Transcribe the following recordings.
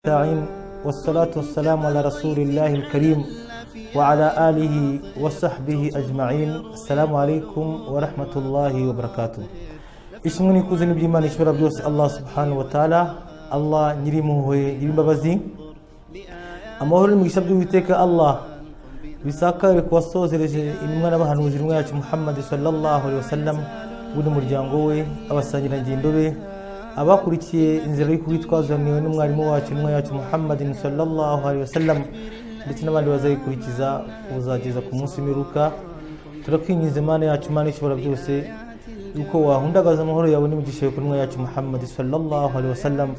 المستعين والصلاة والسلام على رسول الله الكريم وعلى آله وصحبه أجمعين السلام عليكم ورحمة الله وبركاته ishimwe n'ikuzo n'iby'imana ishobora byose allah subhanahu wa taala allah nyir'impuhwe nyir'imbabazi amahoro n'imigisha by'uwiteka allah bisakare ku wasozereje intumwa n'abahanuzi intumwa yacu muhammad sallallahu alaihi wasallam we n'umuryango we abasangirangendo be abakurikiye inzira y'uko witwaza niwe n'umwarimu wacu intumwa yacu muhammad sallallahu alaihi wasallam ndetse n'abandi bazayikurikiza uzageza ku munsi w'imperuka turakwinginze imana yacu imana ishobora byose yuko wahundagaza amahoro yawe n'imigisha yo kunwa yacu muhammad sallallahu alaihi wasallam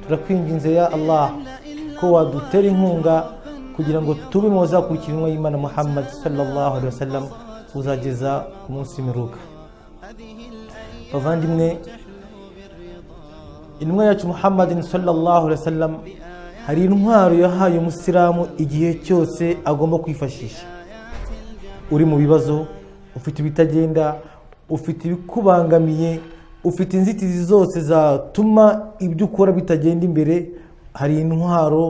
turakwinginze ya allah ko wadutera inkunga kugira ngo tube mu bazakurikira intumwa y'imana muhammad sallallahu alaihi wasallam uzageza ku munsi w'imiruka bavandimwe intumwa yacu muhammad sallallahu alaihi wasallam hari intwaro yahaye umusilamu igihe cyose agomba kwifashisha uri mu bibazo ufite ibitagenda ufite ibikubangamiye ufite inzitizi zose zatuma ibyo ukora bitagenda imbere hari intwaro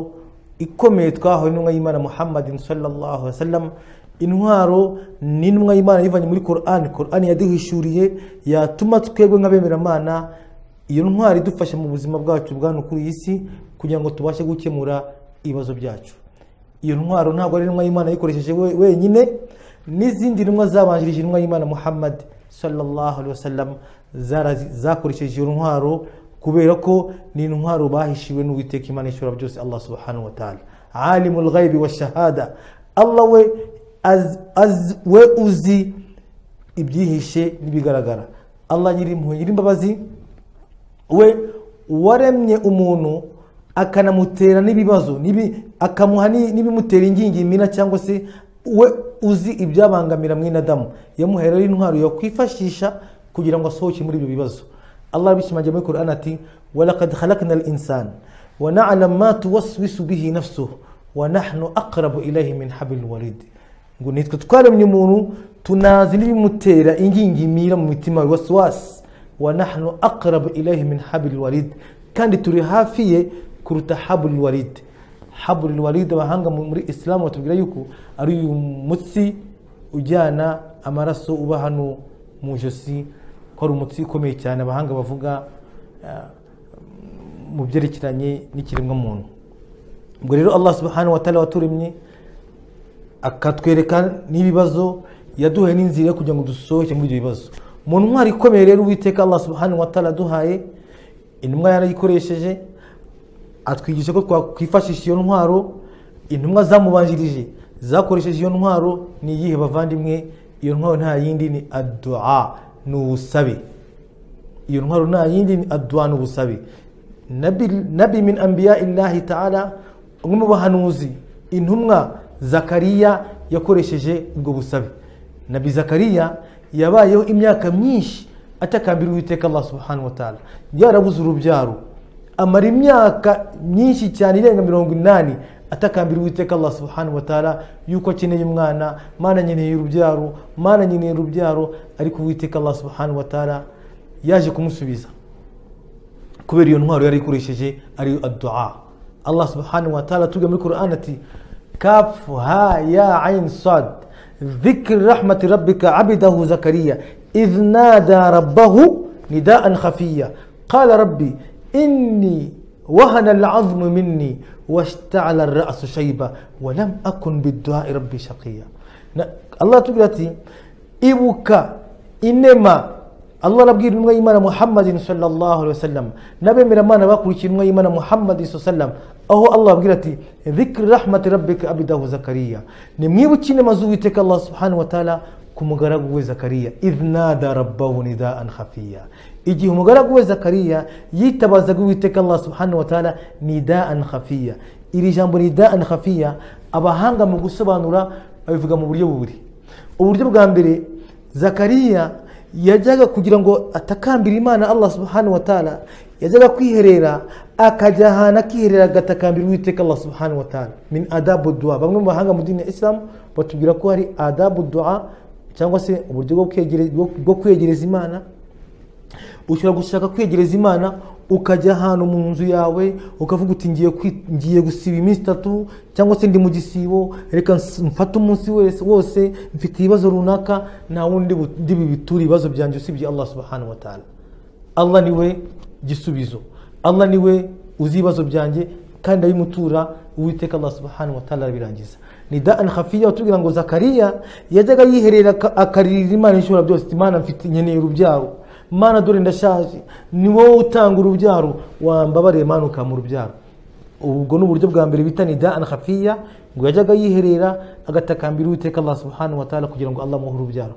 ikomeye twahawe n'intumwa y'imana muhammad sallallahu alaihi wasallam intwaro ni intumwa y'imana yivanye muri korani korani yaduhishuriye yatuma twebwe nk'abemeramana iyo ntwaro idufasha mu buzima bwacu bwa hano kuri iyi si kugira ngo tubashe gukemura ibibazo byacu iyo ntwaro ntabwo ari intumwa y'imana yikoresheje wenyine n'izindi ntumwa zabanjirije intumwa y'imana muhammad sallallahu alaihi wasallam zakoresheje iyo ntwaro kubera ko ni intwaro bahishiwe n'uwiteka imana ishobora byose allah subhanahu wa ta'ala alimul ghaibi wa shahada allah we az, az, we uzi ibyihishe n'ibigaragara allah nyirimpuhwe nyirimbabazi we waremye umuntu akanamutera n'ibibazo akamuha n'ibimutera ingingimina cyangwa se we uzi ibyabangamira mwene adamu yamuhaye rero intwaro yakwifashisha kugira ngo asohoke muri ibyo bibazo allah bishimangira muri korani ati walakad khalakna al insani wa na'lam ma tuwaswisu bihi nafsuhu wa nahnu aqrabu ilayhi min hablil warid ngo nitwe twaremye umuntu tunazi n'ibimutera ingingimira mu mitima waswasi wa nahnu aqrabu ilayhi min hablil warid kandi turi hafi ye kuruta hablil warid haburil waride abahanga muri isilamu batubwira yuko ari uyu mutsi ujyana amaraso uba hano mu ijosi ko ari umutsi ukomeye cyane abahanga bavuga mu byerekeranye n'ikiremwamuntu ubwo rero allah subhanahu wa ta'ala waturemye akatwereka n'ibibazo yaduhaye n'inzira kugira ngo dusohoke muri ibyo bibazo mu ntwari ikomeye rero uwiteka allah subhanahu wa ta'ala aduhaye intumwa yarayikoresheje atwigisha ko twakwifashisha iyo ntwaro intumwa zamubanjirije zakoresheje iyo ntwaro ni iyihe bavandimwe iyo ntwaro nta yindi ni adua ni ubusabe iyo ntwaro nta yindi ni adua ni ubusabe nabi min ambiya illahi ta'ala umwe mu bahanuzi intumwa zakariya yakoresheje ubwo busabe nabi zakariya yabayeho imyaka myinshi atakambira uwiteka allah subhanahu wa ta'ala yarabuze urubyaro amara imyaka myinshi cyane irenga mirongo inani atakambira uwiteka allah subhanahu wa ta'ala yuko akeneye umwana mana nkeneye urubyaro mana nkeneye urubyaro ariko uwiteka allah subhanahu wa ta'ala yaje kumusubiza kubera iyo ntwaro yari ikoresheje ari adua allah subhanahu wa ta'ala tuga muri quran ati kaf ha ya ain sad ذكر رحمة ربك عبده زكريا إذ نادى ربه نداء خفيا قال ربي إني وهن العظم مني واشتعل الرأس شيبة ولم أكن بالدعاء ربي شقيا الله تقولتي إبوكا إنما الله ربي نمغا إيمان محمد صلى الله عليه وسلم نبي من ما نبقى نمغا إيمان محمد صلى الله عليه وسلم أهو الله بقولتي ذكر رحمة ربك أبده زكريا نميبوكي نمزويتك الله سبحانه وتعالى ku mugaragu we zakariya iznada rabbahu nidaan khafiya igihe umugaragu we zakariya yitabazaga uwiteka allah subhanahu wataala nidaan khafiya iri jambo nidaan khafiya abahanga mu gusobanura babivuga mu buryo bubiri uburyo bwa mbere zakariya yajyaga kugira ngo atakambira imana allah subhanahu wataala yajyaga kwiherera akajya ahantu akiherera agatakambira uwiteka allah subhanahu wataala min adabu dua bamwe mu bahanga mu dini ya isilamu batubwira ko hari adabu dua cyangwa se uburyo bwo kwegereza imana ushobora gushaka kwegereza imana ukajya ahantu mu nzu yawe ukavuga uti ngiye kwi- ngiye gusiba iminsi itatu cyangwa se ndi mu gisibo reka ns- mfate umunsi wese wose mfite ibibazo runaka nta wundi bu- ndi bibiture ibibazo byanjye usibye allah subhanahu wa ta'ala allah niwe gisubizo allah niwe uzi ibibazo byanjye kandi abimutura uwiteka allah subhanahu wa ta'ala arabirangiza ni daan khafiya watubwira ngo zakariya yajyaga yiherera aka- akaririra imana ishobora byose ati, imana mfite nkeneye urubyaro mana dore ndashaje ni wowe utanga urubyaro wambabariye mana ukampa urubyaro ubwo ni uburyo bwa mbere bita nida an khafiya ngo yajyaga yiherera agatakambira uwiteka allah subhanahu wa ta'ala kugira ngo allah amuhe urubyaro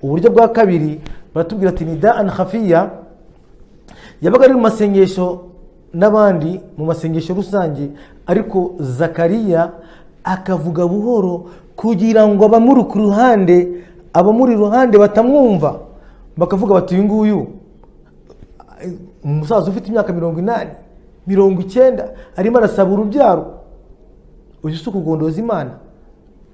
uburyo bwa kabiri baratubwira ati nida an khafiya yabaga ari mu masengesho n'abandi mu masengesho rusange ariko zakariya akavuga buhoro kugira ngo abamuri ku ruhande abamuri iruhande batamwumva bakavuga bati uyu nguyu umusaza ufite imyaka mirongo inani mirongo icyenda arimo arasaba urubyaro uyu si ukugondoza imana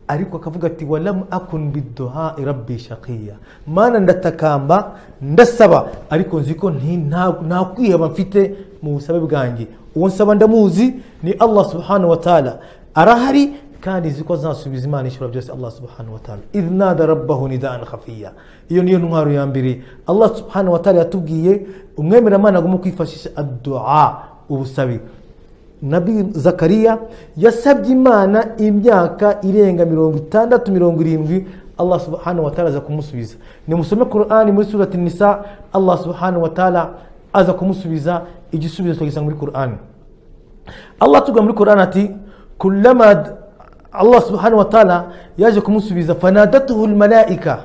ariko akavuga ati walamu akun biduha rabbi shaqiya mana ndatakamba ndasaba ariko nzi ko nti- nta nta kwiheba mfite mu busabe bwanjye uwo nsaba ndamuzi ni allah subhanahu wa ta'ala arahari kandi nzi ko azasubiza imana ishobora byose allah subhanahu wa ta'ala idh nada rabbahu nidaan khafiya iyo niyo ntwaro ya mbere allah subhanahu wa ta'ala yatubwiye umwemeramana agomba kwifashisha addu'a ubusabe nabi zakariya yasabye imana imyaka irenga mirongo itandatu mirongo irindwi allah subhanahu wa ta'ala aza kumusubiza nimusome qur'ani muri surati nisa allah subhanahu wa ta'ala aza kumusubiza igisubizo tukagisanga muri qur'ani allah tuvuga muri qur'ani ati kullama d- allah subhanahu wa ta'ala yaje kumusubiza fanadatuhu almalaika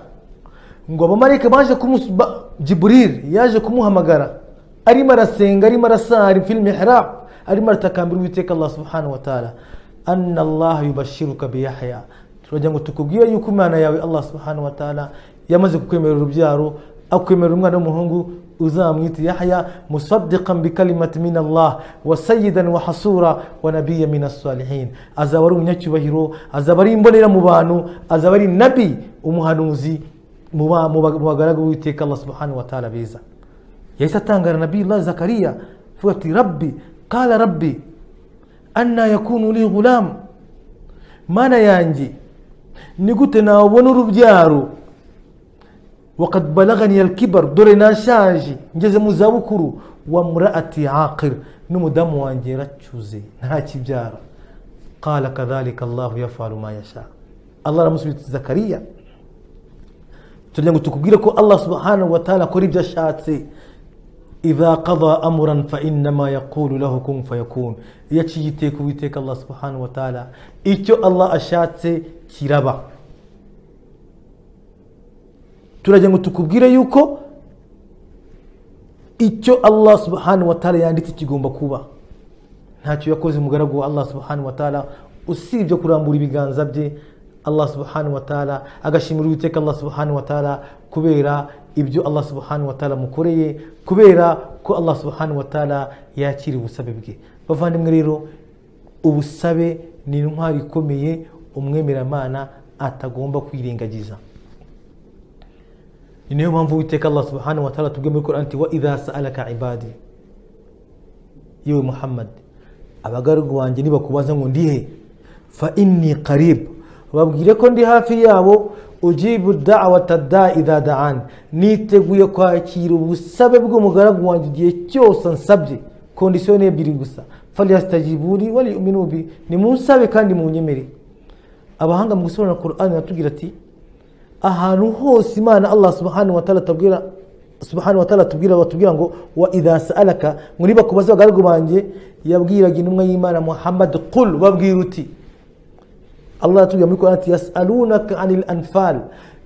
ngo abamarayika baje kumusu ba- jiburil yaje kumuhamagara arimo arasenga arimo arasari fil mihrab arimo aratakambira uwiteka allah subhanahu wa ta'ala anna allah yubashiruka biyahya turagira ngo tukubwire yuko imana yawe allah subhanahu wa ta'ala yamaze kukwemerera urubyaro akwemerera umwana w'umuhungu uzamwita yahya musaddiqan bikalimati min allah wa sayidan wa hasura wa nabiya min asalihin azaba ari umunyacyubahiro azaba ari imbonera mu bantu azaba ari nabi umuhanuzi mu ba- mu ba- mu bagaragu b'uwiteka allah subhanahu wa ta'ala beza yahise atangara nabiyullah zakariya avuga ati rabbi kala rabbi anna yakunu li ghulam mana yanjye ni gute nawubona urubyaro wakad balagani alkibar dore nashaje ngeze mu zabukuru wa muraati aqir n'umudamu wanjye yaracyuze ntakibyara qala kadhalika allahu yafalu ma yasha allah aramusubiza ati, zakariya turagira ngo tukubwire ko allah subhanahu wa ta'ala akora ibyo ashatse idha qada amuran fa innama yaqulu lahu kun fayakun iyo aciye iteka uwiteka allah subhanahu wa ta'ala icyo allah ashatse kiraba turagira ngo tukubwire yuko icyo allah subhanahu wa ta'ala yanditse kigomba kuba ntacyo yakoze umugaragu wa allah subhanahu wa ta'ala usibye kurambura ibiganza bye allah subhanahu wa ta'ala agashimira uwiteka allah subhanahu wa ta'ala kubera ibyo allah subhanahu wa ta'ala amukoreye kubera ko allah subhanahu wa ta'ala yakira ubusabe bwe bavandimwe rero ubusabe ni intwari ikomeye umwemeramana atagomba kwirengagiza ni nayo mpamvu uwiteka allah subhanahu wa ta'ala tubwiye muri korani ati wa idha sa'alaka ibadi yewe muhammad abagaragu banjye nibakubaza ngo ndi he fa inni karib babwire ko ndi hafi yabo ujibu da'wata da'i idha da'an niteguye kwakira ubusabe bw'umugaragu wanjye igihe cyose ansabye kondisiyo ni ebyiri gusa falyastajibuni waliyuminu bi nimunsabe kandi munyemere abahanga mu gusobanura qur'ani baratubwira ati ahantu hose imana allah subhanahu wa ta'ala atabwira subhanahu wa ta'ala atubwira batubwira ngo wa idha sa'alaka ngo niba kubaza abagaragu banjye yabwiraga intumwa y'imana muhammad qul babwira uti allah aratubwira muri qur'an ati yasalunaka anil anfal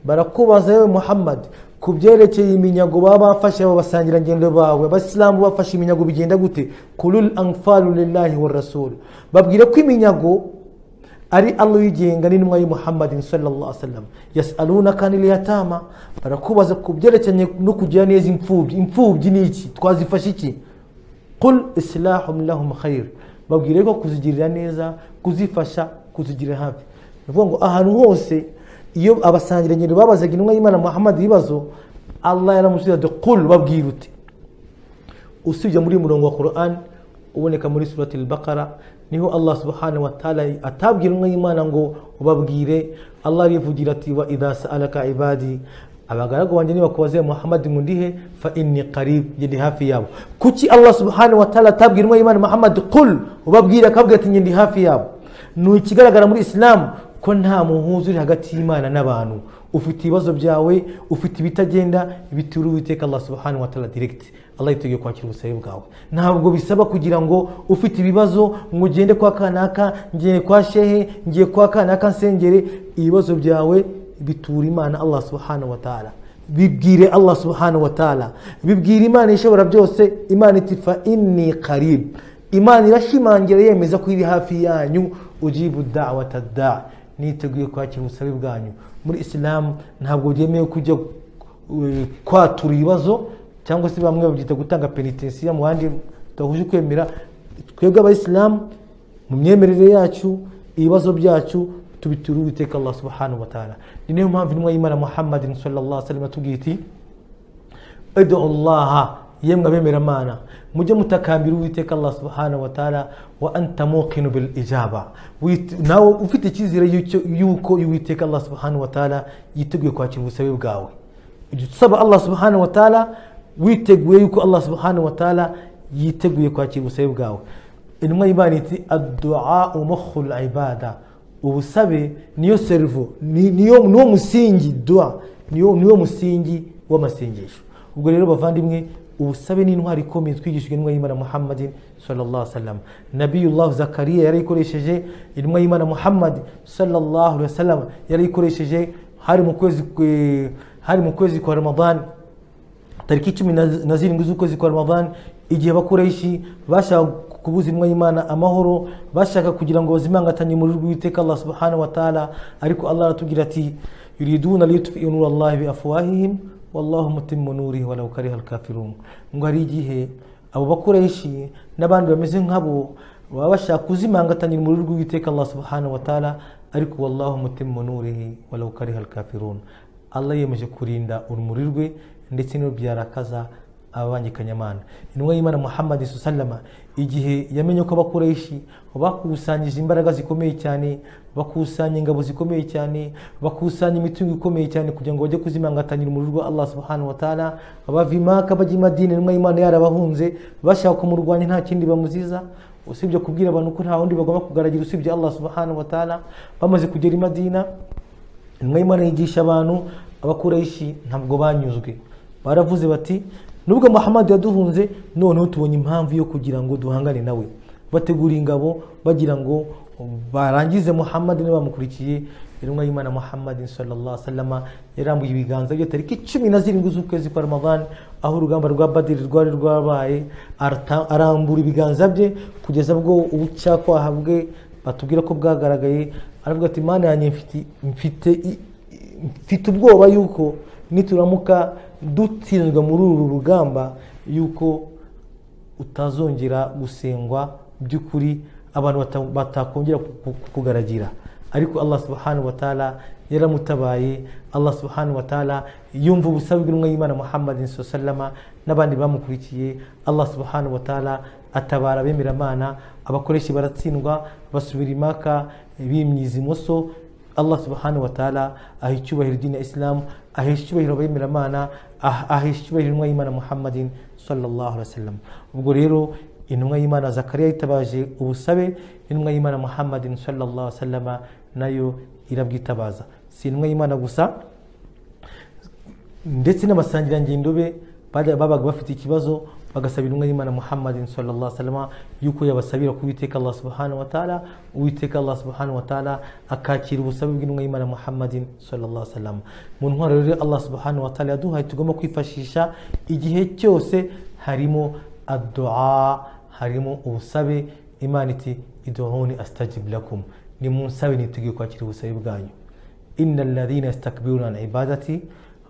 barakubaza yewe muhammad ku byerekeye iminyago baba bafashe abo basangirangendo bawe abasilamu bafashe iminyago bigenda gute kulul anfalu lillahi wa rasul babwire ko iminyago ari allah uyigenga n'intumwa ya muhammadin sallallahu sallam yasalunaka anil yatama barakubaza ku byerekeranye no kugira neza imfubyi imfubyi ni iki twazifasha iki qul islahum lahum khair babwire ko kuzigirira neza kuzifasha kuzigirira hafi ni ukuvuga ngo ahantu hose iyo abasangirangendo babazaga intumwa y'imana muhammad ibibazo allah yaramusubiza ati qul babwire uti usibye muri uyu murongo wa korani uboneka muri surati bakara niho allah subhanahu wa ta'ala atabwira umwe y'imana ngo ubabwire allah arivugira ati wa idasa alaka ibadi abagaragu banjye nibakubaze muhammad ngo ndihe fa inni qarib ndi hafi yabo kuki allah subhanahu wa ta'ala atabwira umwe y'imana muhammad qul ubabwire akabwira ati ndi hafi yabo ni ikigaragara muri isilamu ko nta muhuza uri hagati y'imana n'abantu ufite ibibazo byawe ufite ibitagenda bitura uwiteka allah subhanahu wa ta'ala direct allah yiteguye kwakira ubusabe bwawe ntabwo bisaba kugira ngo ufite ibibazo ngo ugende kwa kanaka ngende kwa shehe ngiye kwa kanaka nsengere ibibazo byawe bitura imana allah subhanahu wa ta'ala bibwire allah subhanahu wa ta'ala bibwire imana ishobora byose imana iti fa inni qarib imana irashimangira yemeza ko iri hafi yanyu ujibu da'wata da niteguye kwakira ubusabe bwanyu muri isilamu ntabwo byemewe kujya eh, kwatura ibibazo cyangwa se bamwe babyita gutanga penitensiya mu bandi tudahuje kwemera twebwe abayisilamu mu myemerere yacu ibibazo byacu tubitura uwiteka allah subhanahu wa ta'ala ni niyo mpamvu intumwa y'imana muhammadin sallallahu alaihi wasallam atubwiye iti edo allaha yemwe abemeramana mujye mutakambira uwiteka allah subhanahu wa ta'ala wa anta muqinu bil ijaba Wit- nawe ufite icyizere y'icyo- y'uko uwiteka allah subhanahu wa ta'ala yiteguye kwakira ubusabe bwawe ujya usaba allah subhanahu wa ta'ala witeguye yuko allah subhanahu wa ta'ala yiteguye kwakira ubusabe bwawe intumwa y'imana iti addu'a mukhul ibada ubusabe niyo servo ni- niyo niwo musingi dua niyo niwo musingi w'amasengesho ubwo rero bavandimwe ubusabe ni intwari ikomeye twigishijwe n'intumwa y'imana muhammadin sallallahu alaihi wasallam nabiyullah zakariya yarayikoresheje intumwa y'imana muhammad sallallahu alaihi wasallam yarayikoresheje hari mu kwezi kwe- hari mu kwezi kwa ramadan tariki cumi na na zirindwi z'ukwezi kwa ramadan igihe abakuraishi bashaka kubuza intumwa y'imana amahoro bashaka kugira ngo bazimangatanye muri rw'iteka allah subhanahu wa ta'ala ariko allah aratubwira ati yuriduna liyutfi'u nura allahi bi afwahihim wallahu mutimmu nurihi walau kariha alkafirun ngo hari igihe abo bakuraishi n'abandi bameze nk'abo baba bashaka kuzimangatanya muri rw'iteka allah subhanahu wa ta'ala ariko wallahu mutimmu nurihi walau kariha alkafirun Allah yemeje kurinda urumuri rwe ndetse n'ibyo byarakaza ababangikanyamana intumwa y'imana muhammad sallama igihe yamenye ko abakureshi bakusanyije imbaraga zikomeye cyane bakusanya ingabo zikomeye cyane bakusanya imitungo ikomeye cyane kugira ngo bajye kuzimangatanyira umuriro rwa allah subhanahu wa ta'ala bava imaka bajya i madina intumwa y'imana yarabahunze bashaka kumurwanya nta kindi bamuziza usibye kubwira abantu ko nta wundi bagomba kugaragira usibye allah subhanahu wa ta'ala bamaze kugera i madina intumwa y'imana yigisha abantu abakurayisi ntabwo banyuzwe baravuze bati nubwo muhammad yaduhunze noneho tubonye impamvu yo kugira ngo duhangane nawe bategura ingabo bagira ngo barangize muhammad niba bamukurikiye intumwa y'imana muhammad sallallahu alaihi wasallam yarambuye ibiganza bye tariki cumi na zirindwi z'ukwezi kwa ramadan aho urugamba rwa badiri rwari rwabaye arata- arambura ibiganza bye kugeza bwo ubucyakwaha bwe batubwira ko bwagaragaye aravuga ati imana yanjye mfite- mfite i- i- mfite ubwoba yuko nituramuka dutsinzwe muri uru rugamba yuko utazongera gusengwa by'ukuri abantu bata- batakongera ku- ku- kukugaragira ariko allah subhanahu wa ta'ala yaramutabaye allah subhanahu wa ta'ala yumva ubusabe bw'intumwa y'imana muhammad sallama n'abandi bamukurikiye allah subhanahu wa ta'ala atabara abemeramana abakoresha baratsindwa basubira imaka bimyiza imoso allah subhanahu wa ta'ala aha icyubahiro idini ya isilamu ahesha icyubahiro abemeramana ah- ahesha icyubahiro intumwa y'imana muhammadin sallallahu alaihi wasallam ubwo rero intumwa y'imana zakariya yitabaje ubusabe intumwa y'imana muhammadin sallallahu alaihi wasallam nayo irabwitabaza si intumwa y'imana gusa ndetse n'abasangirangendo be bari- babaga bafite ikibazo bagasaba intumwa y'imana muhammadin sallallahu alaihi wasallam yuko yabasabira ku uwiteka allah subhanahu wa ta'ala uwiteka allah subhanahu wa ta'ala akakira ubusabe bw'intumwa y'imana muhammadin sallallahu alaihi wasallam mu ntwaro rero allah subhanahu wa ta'ala yaduhaye tugomba kwifashisha igihe cyose harimo addu'a harimo ubusabe imana iti iduhuni astajib lakum ni munsabe niteguye kwakira ubusabe bwanyu inna alladhina yastakbiruna an ibadati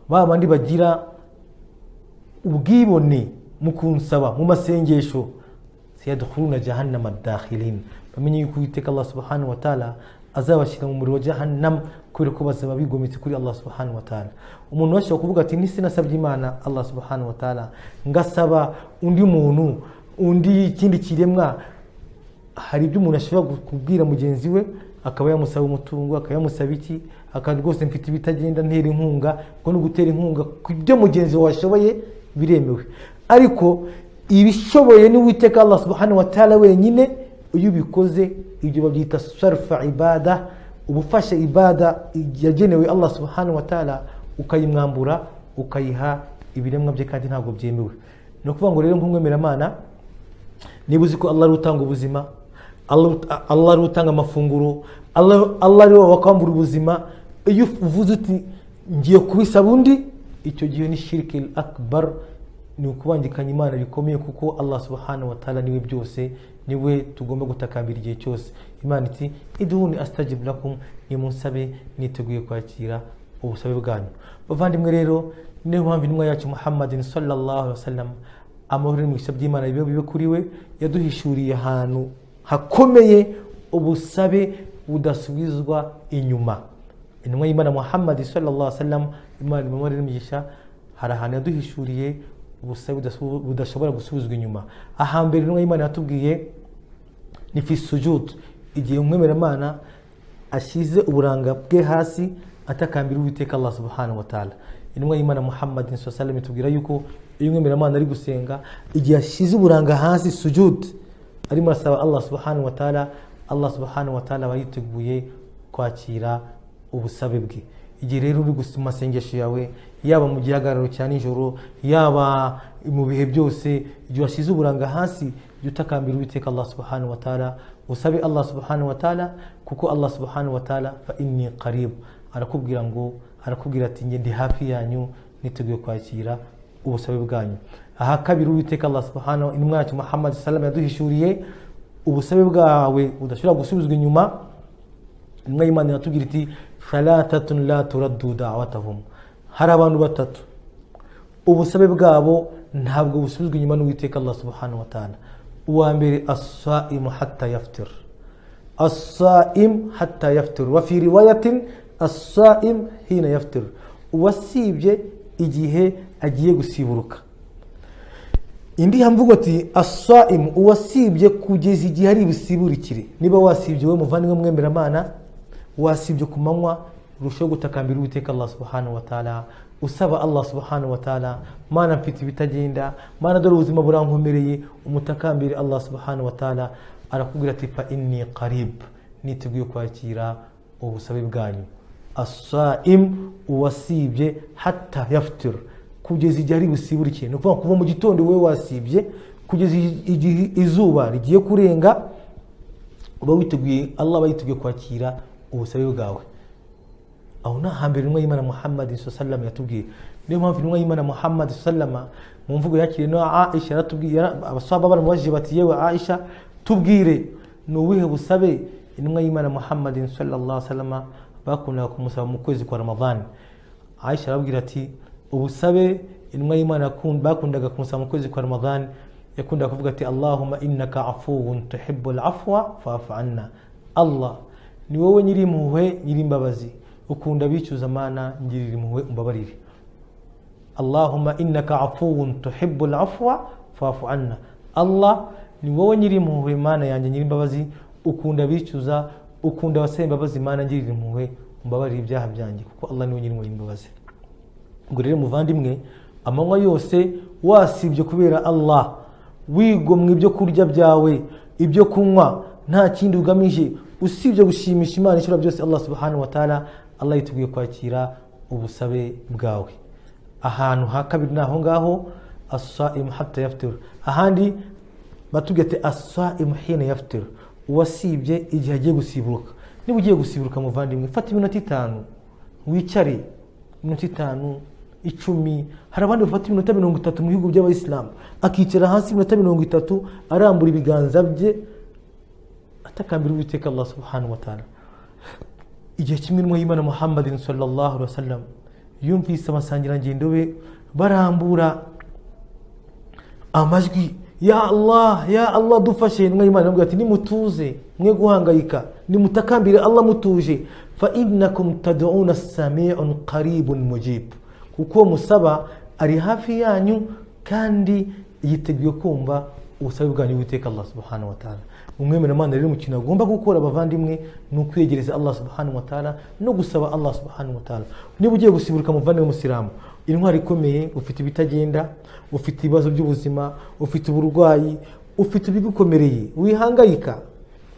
ba bandi bagira ubwibone mu kunsaba mu masengesho sayadukhuluna jahannama dakhilin bamenye yuko uwiteka allah subhanahu wa ta'ala azabashyira mu muriro wa jahannam kubera ko bazaba bigometse kuri allah subhanahu wa ta'ala umuntu bashobora kuvuga ati ntisinasabye imana allah subhanahu wa ta'ala ngasaba undi muntu undi ikindi kiremwa hari ibyo umuntu ashobora kubwira mugenzi we akaba yamusaba umutungo akaba yamusaba iki akaba rwose mfite ibitagenda ntera inkunga kuko no gutera inkunga ku byo mugenzi wawe ashoboye biremewe ariko ibishoboye n'uwiteka allah subhanahu wa ta'ala wenyine iyo ubikoze ibyo babyita sarfa ibada uba ufashe ibada yagenewe allah subhanahu wa ta'ala ukayimwambura ukayiha ibiremwa bye kandi ntabwo byemewe ni ukuvuga ngo rero nk'umwemeramana niba uzi ko allah ari utanga ubuzima Allah- allah ari utanga amafunguro allah Allah ari wowe wakwambura ubuzima iyo uvuze uti ngiye kubisaba undi icyo gihe ni shirikil akbar ni ukubangikanya imana bikomeye kuko allah subhanahu wa ta'ala niwe byose niwe tugomba gutakambira igihe cyose imana iti iduhuni astajib lakum nimunsabe niteguye kwakira ubusabe bwanyu bavandimwe rero niyo mpamvu intumwa yacu muhammadin sallallahu alaihi wasallam amahoro n'imigisha by'imana bibe bibe kuri we yaduhishuriye ahantu hakomeye ubusabe budasubizwa inyuma intumwa y'imana muhammad sallallahu alaihi wasallam imana imamare n'imigisha hari ahantu yaduhishuriye ubusabe budasu- budashobora gusubizwa inyuma ahambere intumwa y'imana yatubwiye ni fi sujud igihe umwemeramana ashyize uburanga bwe hasi atakambira uwiteka allah subhanahu wa ta'ala intumwa y'imana muhammad sallam itubwira yuko iyo umwemeramana ari gusenga igihe ashyize uburanga hasi sujud arimo arasaba allah subhanahu wa ta'ala allah subhanahu wa ta'ala aba yiteguye kwakira ubusabe bwe igihe rero uri gusa amasengesho yawe yaba mu gihagararo cya nijoro yaba mu bihe byose igihe washyize uburanga hasi jya utakambira uwiteka allah subhanahu wa ta'ala usabe allah subhanahu wa ta'ala kuko allah subhanahu wa ta'ala fa inni qarib arakubwira ngo arakubwira ati nge ndi hafi yanyu niteguye kwakira ubusabe bwanyu aha kabiri uwiteka allah subhanahu intumwa yacu muhammad salama yaduhishuriye ubusabe bwawe budashobora gusubizwa inyuma intumwa y'imana iratubwira iti falatatun la turaddu dawatahum hari abantu batatu ubusabe bwabo ntabwo busubizwa inyuma n'uwiteka allah subhanahu wa ta'ala uwa mbere asaimu hatta yaftir asaim hatta yaftir wa fi riwayatin asaim hina yaftir uwasibye igihe agiye gusiburuka indi hamvugo ati asaimu uwasibye kugeza igihe ari busiburikire niba wasibye wowe muvandimwe mwemeramana wasibye ku manywa urushaho gutakambira uwiteka allah subhanahu wa ta'ala usaba allah subhanahu wa ta'ala mana mfite ibitagenda mana dore ubuzima burankomereye umutakambire allah subhanahu wa ta'ala arakubwira ati fa inni qarib niteguye kwakira ubusabe bwanyu asaim uwasibye hatta yaftir kugeza igihe ari busiburike ni ukuvuga kuva mu gitondo wowe wasibye kugeza igihe izuba rigiye kurenga uba witeguye allah aba yiteguye kwakira ubusabe bwawe aho ni ahambere intumwa y'imana muhammad sallam yatubwiye niyo mpamvu intumwa y'imana muhammad sallama mu mvugo yakiriye na aisha yaratubwiye yara- abasaba baramubajije bati yewe aisha tubwire ni ubuhe busabe intumwa y'imana muhammad sallama bakundaga kumusaba mu kwezi kwa ramadani aisha arababwira ati ubusabe intumwa y'imana yakun- bakundaga kumusaba mu kwezi kwa ramadani yakundaga kuvuga ati allahuma innaka afuwun tuhibbu afwa fafu anna allah ni wowe nyiri impuhwe nyiri imbabazi ukunda abicuza amana ngirira impuhwe umbabarire allahumma innaka afuwun tuhibbu afwa fafu anna allah ni wowe nyiri impuhwe mana yanjye nyiri imbabazi ukunda abicuza ukunda abasaba imbabazi mana ngirira impuhwe umbabarire ibyaha byanjye kuko allah niwe nyiri impuhwe imbabazi ngo rero muvandimwe amanywa yose wasibye kubera allah wigomwa ibyo kurya byawe ibyo kunywa nta kindi ugamije usibye gushimisha imana ishobora byose allah subhanahu wa ta'ala allah yiteguye kwakira ubusabe bwawe ahantu ha kabiri ni aho ngaho asaimu hatta yaftiru ahandi batubwira ati asaimu hina yaftiru uwasibye igihe agiye gusiburuka niba ugiye gusiburuka muvandimwe fata iminota itanu wicare iminota itanu icumi hari abandi bafata iminota mirongo itatu mu bihugu by'abayisilamu akicara hasi iminota mirongo itatu arambura ibiganza bye atakambira uwiteka allah subhanahu wa ta'ala igihe kimwe n'umwe y'imana muhammadin sallallahu alaihi wasallam yumvise abasangirangendo be barambura amajwi ya allah ya allah dufashe intumwa y'imana iramubwira ati nimutuze mwe guhangayika nimutakambire allah mutuje fa innakum tad'una sami'un qaribun mujib kuko musaba ari hafi yanyu kandi yiteguye kumva ubusabe bwanyu witeka allah subhanahu wa ta'ala umwemeramana rero mu kintu agomba gukora abavandimwe ni ukwiyegereza allah subhanahu wa ta'ala no gusaba allah subhanahu wa ta'ala niba ugiye gusimbuka umuvandimwe w'umusilamu intwari ikomeye ufite ibitagenda ufite ibibazo by'ubuzima ufite uburwayi ufite ibigukomereye wihangayika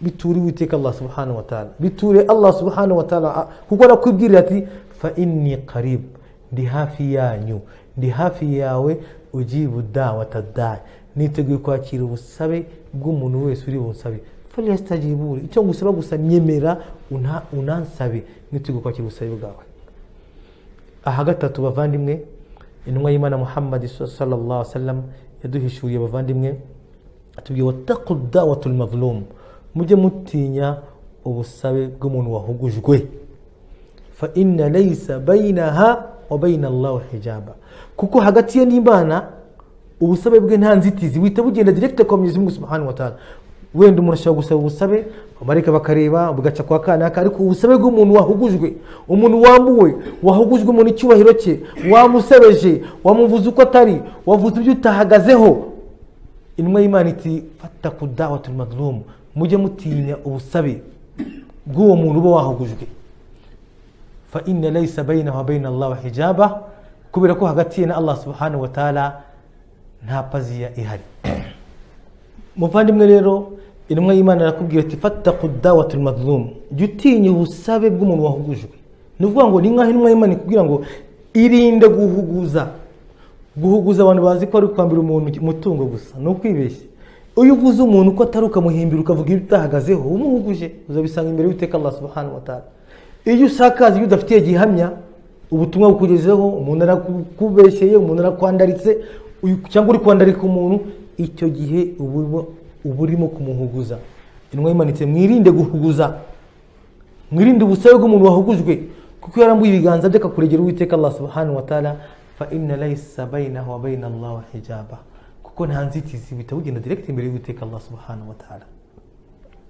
biture uwiteka allah subhanahu wa ta'ala biture allah subhanahu wa ta'ala a- kuko arakwibwirira ati fa inni qarib ndi hafi yanyu ndi hafi yawe ujibu dawata dai niteguye kwakira ubusabe bw'umuntu wese uri bunsabe falyastajiburi icyo ngusaba gusa nyemera una- unansabe niteguye kwakira ubusabe bwawe aha gatatu bavandimwe intumwa y'imana muhammad sallallahu sallam yaduhishuriye abavandimwe atubwiye wataku dawatul mazlum mujye mutinya ubusabe bw'umuntu wahugujwe fa inna laysa bainaha wa baina allah hijaba kuko hagati ye n'imana ubusabe bwe nta nzitizi buhita bugenda direct kwa mwenyezi mungu subhanahu wa ta'ala wenda umuntu ashobora gusaba ubusabe amarika bakareba bugaca kwa kanaka ariko ubusabe bw'umuntu wahugujwe umuntu wambuwe wahugujwe mu n'icyubahiro cye wamusebeje wamuvuze uko atari wavuze ibyo utahagazeho intumwa y'imana iti fataku dawatul madlum mujye mutinya ubusabe bw'uwo muntu uba wahugujwe fa inna laysa bainahu wa baina allah hijaba kubera ko hagati ye na allah subhanahu wa ta'ala nta paziya ihari muvandimwe rero intumwa y'imana arakubwira ati fataku dawatul madlum jya utinya ubusabe bw'umuntu wahugujwe ni ukuvuga ngo ni nk'aho intumwa y'imana ikubwira ngo irinde guhuguza guhuguza abantu bazi ko ari kwambira umuntu umutungo gusa ni ukwibeshya iyo uvuze umuntu uko atari ukamuhimbira ukavuga ibyo utahagazeho umuhuguje uzabisanga imbere y'uteka allah subhanahu wa ta'ala iyo usakaza ibyo udafitiye gihamya ubutumwa bukugezeho umuntu arakubeshyeye umuntu arakwandaritse uyu- cyangwa uri kwandarika umuntu icyo gihe uba urimo- uba urimo kumuhuguza intumwa yimanitse mwirinde guhuguza mwirinde ubusabe bw'umuntu wahugujwe kuko iyo arambuye ibiganza bye akakuregera uwiteka allah subhanahu wa ta'ala fa inna laysa bainahu wa baina allah hijaba kuko nta nzitizi bihita bugenda direct imbere y'uwiteka allah subhanahu wa ta'ala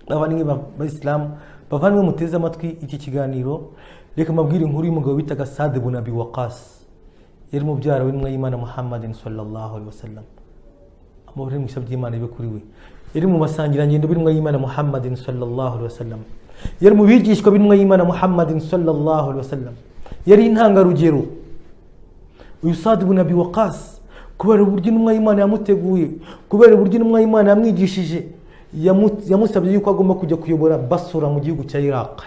abavandimwe ba- b'abisilamu bavandimwe muteze amatwi iki kiganiro reka mabwire inkuru y'umugabo witaga sade bun abi waqas yari mubyara w'intumwa y'imana muhammadin sallallahu alaihi wasallam amahoro n'imigisha by'imana bibe kuri we yari mu basangirangendo b'intumwa y'imana muhammadin sallallahu alaihi wasallam yari mu bigishwa b'intumwa y'imana muhammadin sallallahu alaihi wasallam yari intangarugero uyu sadi bun abi waqas kubera uburyo intumwa y'imana yamuteguye kubera uburyo intumwa y'imana yamwigishije yamu- yamusabye yuko agomba kujya kuyobora basura mu gihugu cya iraq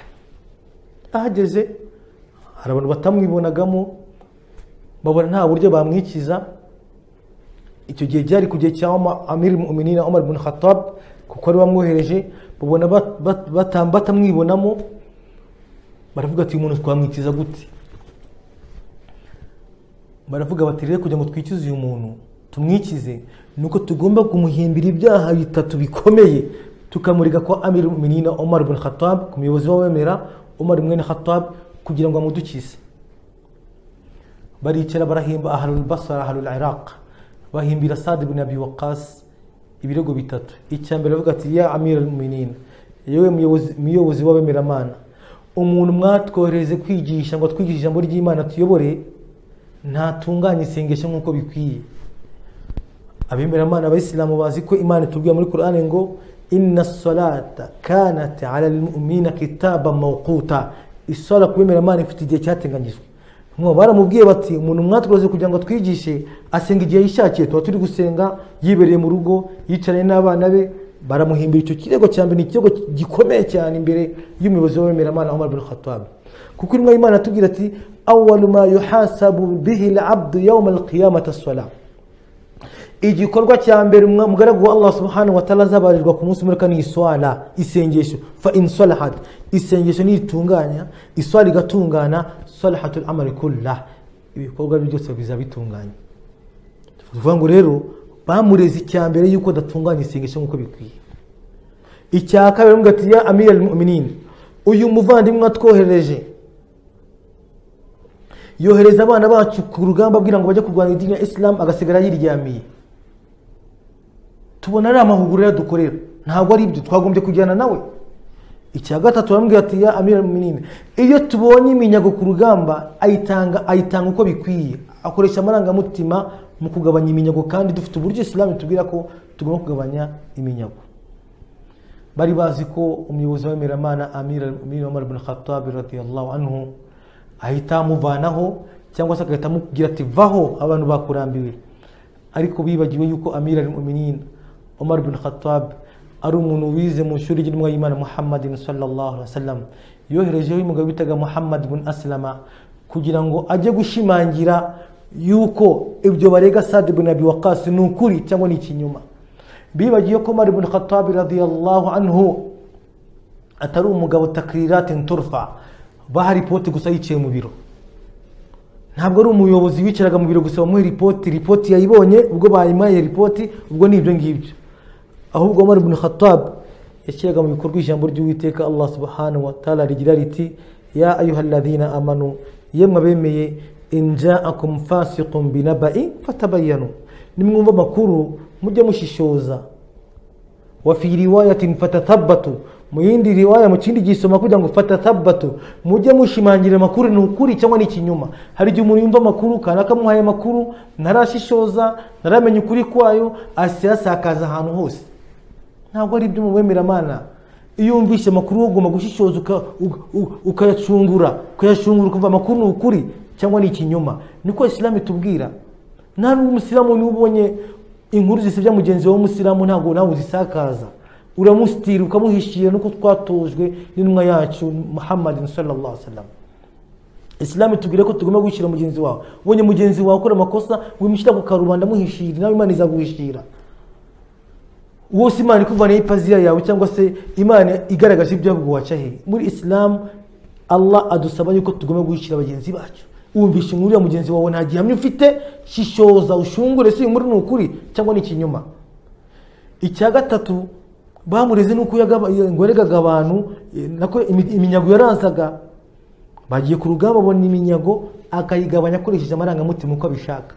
ahageze hari abantu batamwibonagamo babona nta buryo bamwikiza icyo gihe byari ku gihe cya Oma- amiri muminina omar bin khatab kuko ari wamwohereje babona bat- bat- bata- batamwibonamo baravuga ati uyu muntu twamwikiza gute baravuga bati rero kugira ngo twikize uyu muntu tumwikize ni uko tugomba kumuhimbira ibyaha bitatu bikomeye tukamurega kwa amiri muminina omar bin khatab ku muyobozi w'abemera omar mwene khatab kugira ngo amudukize baricara barahimba ahalul basara ahalul iraq bahimbira sadi bin abi waqas ibirego bitatu icya mbere bavuga ati ya amira muminina yewe muyobozi- muyobozi w'abemeramana umuntu mwatwohereze kwigisha ngo twigishe ijambo ry'imana tuyobore ntatunganye isengesho nk'uko bikwiye abemeramana abayisilamu bazi ko imana itubwira muri korani ngo inna salata kanat ala lmumina kitaba mawquta isora ku bemeramana ifite igihe cyateganyijwe mwo baramubwiye bati umuntu mwatwoze kugira ngo atwigishe asenga igihe yishakiye tuba turi gusenga yibereye mu rugo yicaranye n'abana be baramuhimbira icyo kirego cya mbere ni ikirego gikomeye cyane imbere y'umuyobozi w'abemeramana omar bin khatab kuko intumwa y'imana atubwira ati awalu ma yuhasabu bihi labdu yauma alqiyamati assalam igikorwa cya mbere umwa- umugaragu wa allah subhanahu wa ta'ala azabarirwa ku munsi mureka ni iswala isengesho fa in salahat isengesho nitunganya iswala igatungana salahatul amali kullah ibikorwa bye byose bizaba bitunganye tuvuga ngo rero bamureze icya mbere yuko adatunganya isengesho nk'uko bikwiye icya kabiri baravuga ati ya amir al-mu'minin uyu muvandimwe atwohereje yohereza abana bacu ku rugamba abwira ngo bajye kurwanya idini ya isilamu agasigara yiryamiye tubona ari amahuguriro dukorera ntabwo ari ibyo twagombye kujyana nawe icya gatatu baramubwira ati ya amira minini iyo tubonye iminyago ku rugamba ayitanga ayitanga uko bikwiye akoresha amarangamutima mu kugabanya iminyago kandi dufite uburyo isilamu itubwira ko tugomba kugabanya iminyago bari bazi ko umuyobozi w'abemeramana amira amira umar bin khattab radiyallahu anhu ahita amuvanaho cyangwa se agahita amubwira ati vaho abantu bakurambiwe ariko bibagiwe yuko amira al-muminin umar bin khattab ari umuntu wize mu ishuri ry'umwayimana muhammadin sallallahu alaihi wasallam yoherejeho umugabo bitaga muhammad bin aslama kugira ngo ajye gushimangira yuko ibyo barega sadi bin abi waqas ni ukuri cyangwa ni ikinyoma bibagiye ko umar bin khattab radiyallahu anhu atari umugabo takriratin turfa baha ripoti gusa yicaye mu biro ntabwo ari umuyobozi wicaraga mu biro gusa bamuhe ripoti ripoti yayibonye ubwo bayimuhaye ripoti ubwo ni ibyo ngibyo ahubwo umar bin khattab yashyiraga mu bikorwa ijambo ry'uwiteka allah subhanahu wa ta'ala rigira riti ya ayuhaladina amanu yemwe abemeye inja akum fasiqun binabai fatabayanu nimwumva amakuru mujye mushishoza wa fi riwayatin fatatabatu mu yindi riwaya mu kindi gisoma kugira ngo fatatabatu mujye mushimangira amakuru ni ukuri cyangwa ni ikinyoma hari igihe umuntu yumva amakuru kanaka amuhaye amakuru ntarashishoza ntaramenya ukuri kwayo asasakaza ahantu hose ntabwo ari ibyo mu bemeramana iyo wumvise amakuru wowe ugomba gushishoza uka- uka- uka- ukayacungura ukayacungura ukumva amakuru ni ukuri cyangwa ni ikinyoma niko isilamu itubwira nta n'umusilamu niba ubonye inkuru zisebya mugenzi wawe w'umusilamu ntabwo nawe uzisakaza uramusitira ukamuhishira nuko twatojwe n'intumwa yacu muhammadin sallallahu alaihi wasallam isilamu itubwira ko tugomba gushyira mugenzi wawe ubonye mugenzi wawe akora amakosa wimushyira ku karubanda amuhishira nawe imana izaguhishira wose imana ikuvanaho ipaziya yawe cyangwa se imana igaragaje ibyago waca he muri isilamu allah adusaba yuko tugomba guhishira bagenzi bacu wumvishe inkuru ya mugenzi wawe nta gihamya ufite shishoza ushungure si inkuru ni ukuri cyangwa ni ikinyoma icya gatatu bamureze nuko yagaba- ngo yaregaga abantu eh, nako imi- iminyago yaransaga bagiye ku rugamba abona iminyago akayigabanya akoresheje amarangamutima uko abishaka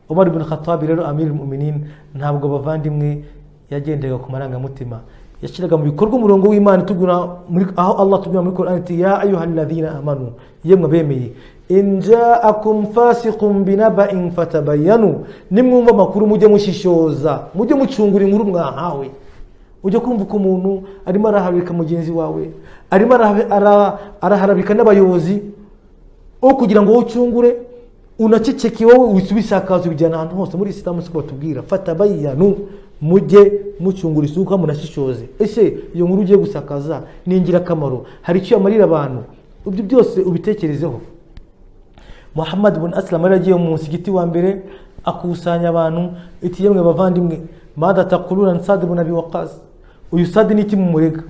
umar bin khattab rero amir muminin ntabwo abavandimwe yagendaga ku marangamutima yashyiraga mu bikorwa umurongo w'imana itubwira muri- aho allah tubwira muri korani ati ya ayuhaladina amanu yemwe bemeye injaakum fasiqun binabain fatabayanu nimwumva amakuru mujye mushishoza mujye mucungura inkuru mwahawe ujya kumva ko umuntu arimo araharabika mugenzi wawe arimo araha- ara- araharabika n'abayobozi wo kugira ngo wowe ucungure unaceceke wowe wisakaza ubijyana ahantu hose muri isilamu siko batubwira fata bayiyanu mujye mucungura isuka munashishoze ese iyo nkuru ugiye gusakaza ni ingirakamaro hari icyo yamarira abantu ibyo byose ubitekerezeho muhammad bin aslam yari agiye mu musigiti wa mbere akusanya abantu iti yemwe bavandimwe madatakurura nsadi bin abi waqas uyu sadi ni iki mumurega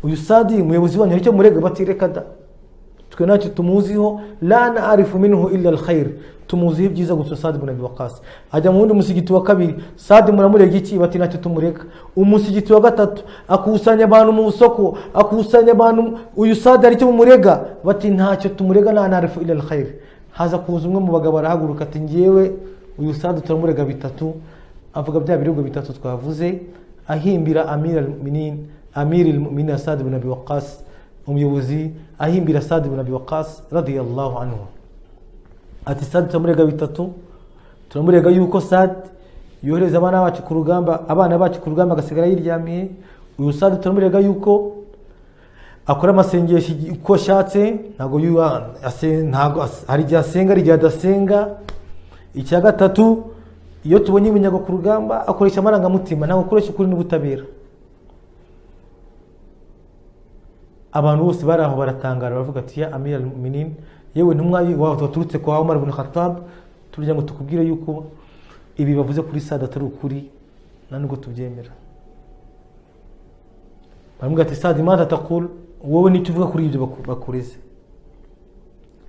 uyu sadi umuyobozi wanyu hari icyo murega bati reka da twe ntacyo tumuziho la na arifu minhu illa alkhair tumuziho ibyiza gusa sadi bin abi waqas ajya mu wundi musigiti wa kabiri sadi muramurega iki bati ntacyo tumurega umusigiti wa gatatu akusanya abantu mu isoko akusanya abantu uyu sadi hari icyo mumurega bati ntacyo tumurega la na arifu illa alkhair haza kuza umwe mu bagabo arahaguruka ati ngewe uyu sadi turamurega bitatu avuga bya birego bitatu twavuze ahimbira amir al-muminin amir al-muminin na sadi bin abi waqas umuyobozi ahimbira sadi bin abi waqas radiyallahu anhu ati sadi turamurega bitatu turamurega yuko sadi yohereza abana bacu ku rugamba abana bacu ku rugamba agasigara yiryamiye uyu sadi turamurega yuko akora amasengesho igi- uko ashatse ntabwo yuwa- ase- ntabwo as- hari igihe asenga hari igihe adasenga icya gatatu iyo tubonye iminyago ku rugamba akoresha amarangamutima ntabwo akoresha ukuri n'ubutabera abantu bose bari aho baratangara baravuga ati ya amira minin yewe ntumwa wawe waturutse kwa umar bin khattab turya ngo tukubwire yuko ibi bavuze kuri sada atari ukuri nta nubwo tubyemera baramubwira ati sada imana atakura wowe nicyo uvuga kuri ibyo baku- bakureze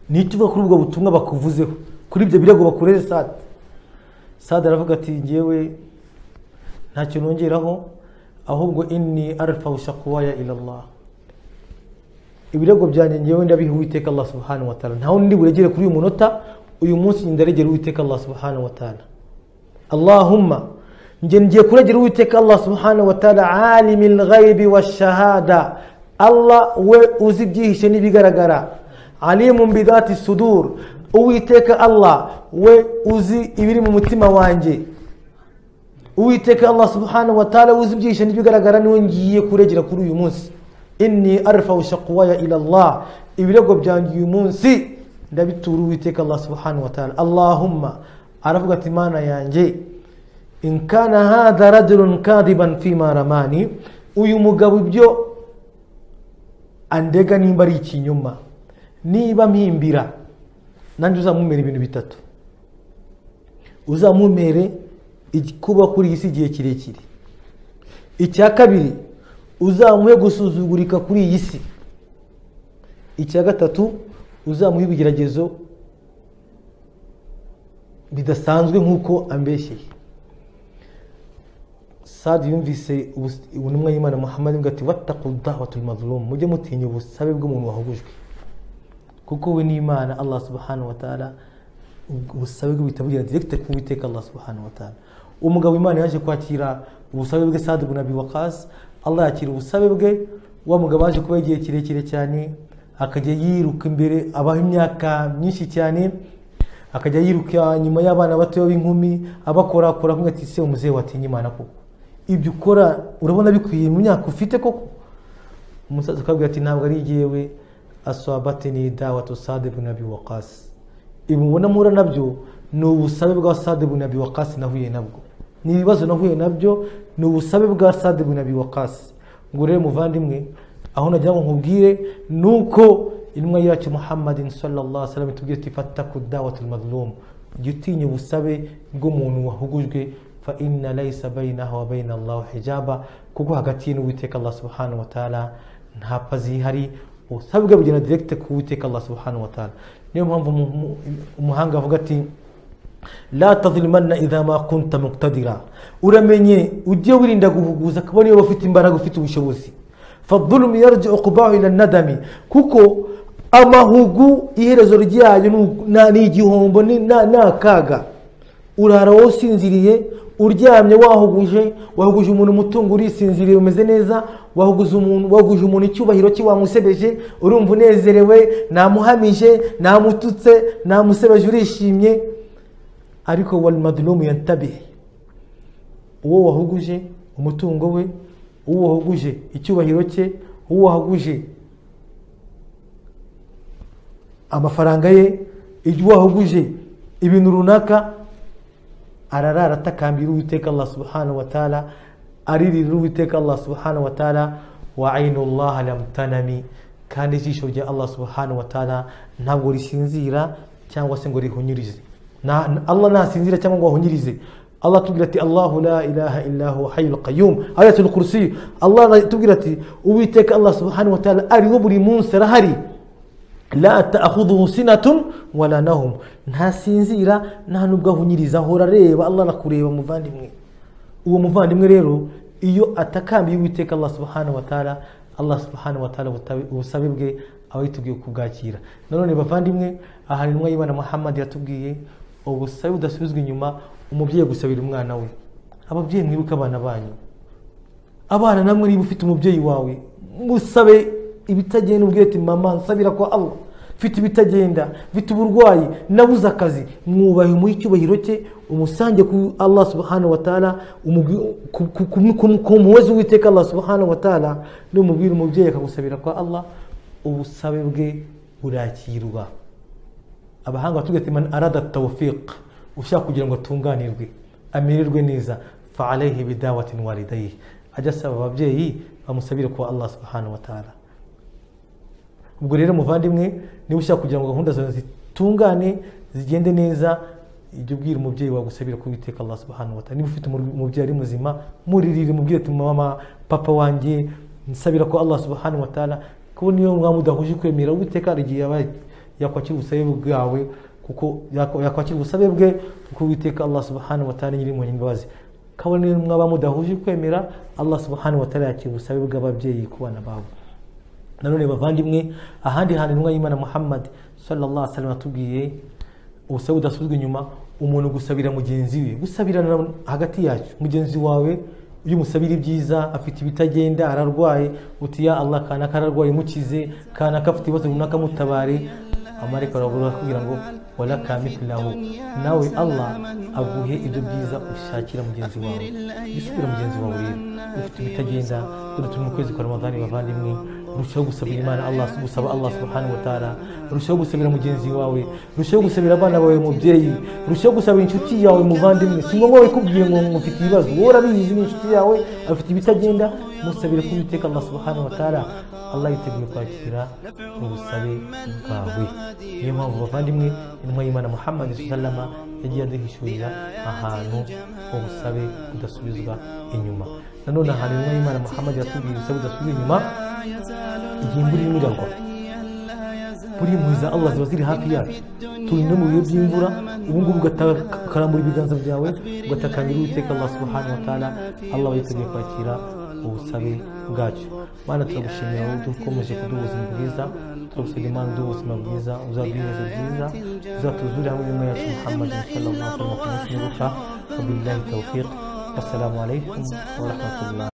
nicyo uvuga kuri ubwo butumwa bakuvuzeho kuri ibyo birego bakureze sada sada aravuga ati ngewe ntacyo nongeraho ahubwo inni arfahu shakwaya ila allah ibirego byanjye ngewe ndabiha uwiteka allah subhanahu wa ta'ala ntawe ndi buregere kuri uyu munota uyu munsi ndaregera uwiteka allah subhanahu wa ta'ala allahumma njye ngiye kuregera uwiteka allah subhanahu wa taala alimi lghaibi wa shahada allah we uzi ibyihishe n'ibigaragara alimu bidati sudur uwiteka allah we uzi ibiri mu mutima wanjye uwiteka allah subhanahu wa taala uzi ibyihishe n'ibigaragara niwe ngiye kuregera kuri uyu munsi inni arfau shakuwaya ila allah ibirego byanjye uyu munsi ndabitura uwiteka allah subhanahu wa taala allahumma aravuga ati mana yanjye in kana hadha rajulun kadiban fima ramani uyu mugabo ibyo andega nimba ari ikinyoma niba mpimbira nanjye uzamumere ibintu bitatu uzamumere kuba kuri iyi si igihe kirekire icya kabiri uzamuhe gusuzugurika kuri iyi si icya gatatu uzamuha ibigeragezo bidasanzwe nk'uko ambeshyeye sadi yumvise ubuntumwa y'imana muhammad bwa ati watakudahatul mazlum mujye mutinya ubusabe bw'umuntu wahugujwe kuko we n'imana allah subhanahu wa taala ubusabe bwe buhita bugera direkite ku witeka allah subhanahu wa taala umugabo imana yaje kwakira ubusabe bwe sadi bunabi wakasi allah yakira ubusabe bwe wa mugabo yaje kuba igihe kirekire cyane akajya yiruka imbere abaho imyaka myinshi cyane akajya yiruka nyuma y'abana bato b'inkumi abakorakora kumwe ati se umuzehe watinya imana koko ibyo ukora urabona bikwiye mu myaka ufite koko umusaza akabwira ati ntabwo ari jyewe aswabate ni dawa tu sade bunabi wakasi ibi mubona mura nabyo ni ubusabe bwa sade bunabi wakasi nahuye nabwo ni ibibazo nahuye nabyo ni ubusabe bwa sade bunabi wakasi ngo rero muvandimwe aho nagira ngo nkubwire ni uko intumwa yacu muhammadin sallallahu sallam itubwira ati fataku dawatul mazlum jya utinya ubusabe bw'umuntu wahugujwe fa inna laysa bainaha wa baina allah hijaba kuko hagati ye n'uwiteka allah subhanahu wa taala nta pazi ihari ubusabe bwe bugenda direct ku uwiteka allah subhanahu wa taala niyo mpamvu umuhanga avuga ati la tazlimanna idha ma kunta muqtadira uramenye ujye wirinda guhuguza kabone iyo ufite imbaraga ufite ubushobozi fadulumu yarje okubaho ila nadami kuko amahugu iherezo ryayo ni igihombo ni akaga urara wowe usinziriye uryamye wahuguje wahuguje umuntu umutungo urisinziriye umeze neza wahuguje umuntu wahuguje umuntu icyubahiro cye wamusebeje urumva unezerewe ntamuhamije ntamututse ntamusebeje urishimye ariko warimadurumu yantabihe uwo wahuguje umutungo we uwo wahuguje icyubahiro cye uwo wahuguje amafaranga ye igihe wahuguje ibintu runaka ararara atakambira uwiteka allah subhanahu wataala aririra uwiteka allah subhanahu wataala wa ainullah lam tanami kandi ijisho rya allah subhanahu wataala ntabwo risinzira cyangwa se ngo rihunyirize allah ntasinzira cyangwa ngo ahunyirize Allah tubwira ati Allahu la ilaha illa huwa hayyul qayyum ayatul kursi Allah tubwira ati uwiteka Allah subhanahu wa ta'ala ariho buri munsi arahari la ta'khudhuhu sinatun wala nahum ntasinzira nta nubwo ahunyiriza ahora areba Allah arakureba muvandimwe uwo muvandimwe rero iyo atakambiye uwiteka Allah subhanahu wa ta'ala Allah subhanahu wa ta'ala ubusabe bwe aba yitubwiye kubwakira nanone bavandimwe aha intumwa y'Imana Muhammad yatubwiye ubusabe budasubizwa inyuma umubyeyi gusabira umwana we ababyeyi mwibuke abana banyu abana namwe niba ufite umubyeyi wawe musabe ibitagenda ubwira ati mama nsabira kwa allah mfite ibitagenda mfite uburwayi nabuze akazi mwubahe umuhe icyubahiro cye umusange ku allah subhanahu wa taala ku muwezi w'iteka allah subhanahu wa taala n'umubwira umubyeyi akagusabira kwa allah ubusabe bwe burakirwa abahanga batubwira ati man arada tawfiq ushaka kugira ngo atunganirwe amererwe neza fa alayhi bidawatin walidayi ajya asaba ababyeyi bamusabire kuba allah subhanahu wa taala ubwo rero muvandimwe niba ushaka kugira ngo gahunda zawe zitungane zigende neza ijya ubwira umubyeyi wagusabira kubiteka allah subhanahu wa taala niba ufite umubyeyi ari muzima muririre mubwire ati mama papa wanjye nsabira ko allah subhanahu wa taala kuko niyo mwaba mudahuje kwemera uwiteka hari igihe yakwakira ubusabe bwawe kuko yakwakira ubusabe bwe kuko uwiteka allah subhanahu wataala nyiri impuhwe imbabazi kabone mwaba mudahuje kwemera allah subhanahu wataala yakira ubusabe bw'ababyeyi ku bana babo nanone bavandimwe ahandi hantu intumwa y'imana muhammad sallallahu alaihi wasallam atubwiye ubusabe budasubizwa inyuma umuntu gusabira mugenzi we gusabirana hagati yacu mugenzi wawe iyo umusabira ibyiza afite ibitagenda ararwaye uti ya allah kanaka ararwaye mukize kanaka afite ibibazo runaka mutabare amareka arabura kugira ngo warakamikilaho nawe allah aguhe ibyo byiza ushakira mugenzi wawe gisubira mugenzi wawe rero ufite ibitagenda dore turi mu kwezi kwa ramadani bavandimwe rushaho gusabira imana allah gusaba allah subhanahu wa ta'ala rushaho gusabira mugenzi wawe rushaho gusabira abana bawe mubyeyi rushaho gusabira inshuti yawe muvandimwe si ngombwa wikubwiye ngo mufite ibibazo wowe urabizi n'inshuti yawe afite ibitagenda musabire ko uwiteka allah subhanahu wa ta'ala allah yiteguye kwakira ubusabe bwawe niyo mpamvu bavandimwe intumwa y'imana muhammad sallama yagiye aduhishurira ahantu ubusabe budasubizwa inyuma nanone ahantu intumwa y'imana muhammad yatubwiye ubusabe budasubizwa inyuma igihe imvura irimo iragwa buri impuhwe za allah ziba ziri hafi yacu turi no mu bihe by'imvura ubu ngubu ukarambura ibiganza byawe ugatakangira uwiteka allah subhanahu wa ta'ala allah yiteguye kwakira ubusabe bwacyo mana turagushimira wowe dukomeje kuduha ubuzima bwiza turagusabye imana uduha ubuzima bwiza uzaduheze byiza uzatuzure hamwe n'imwe yacu muhammad sallallahu alaihi wa sallam kumusimbuka wabillahi tawfiq wassalamu alaikum wa rahmatullah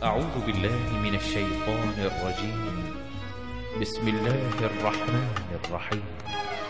أعوذ بالله من الشيطان الرجيم بسم الله الرحمن الرحيم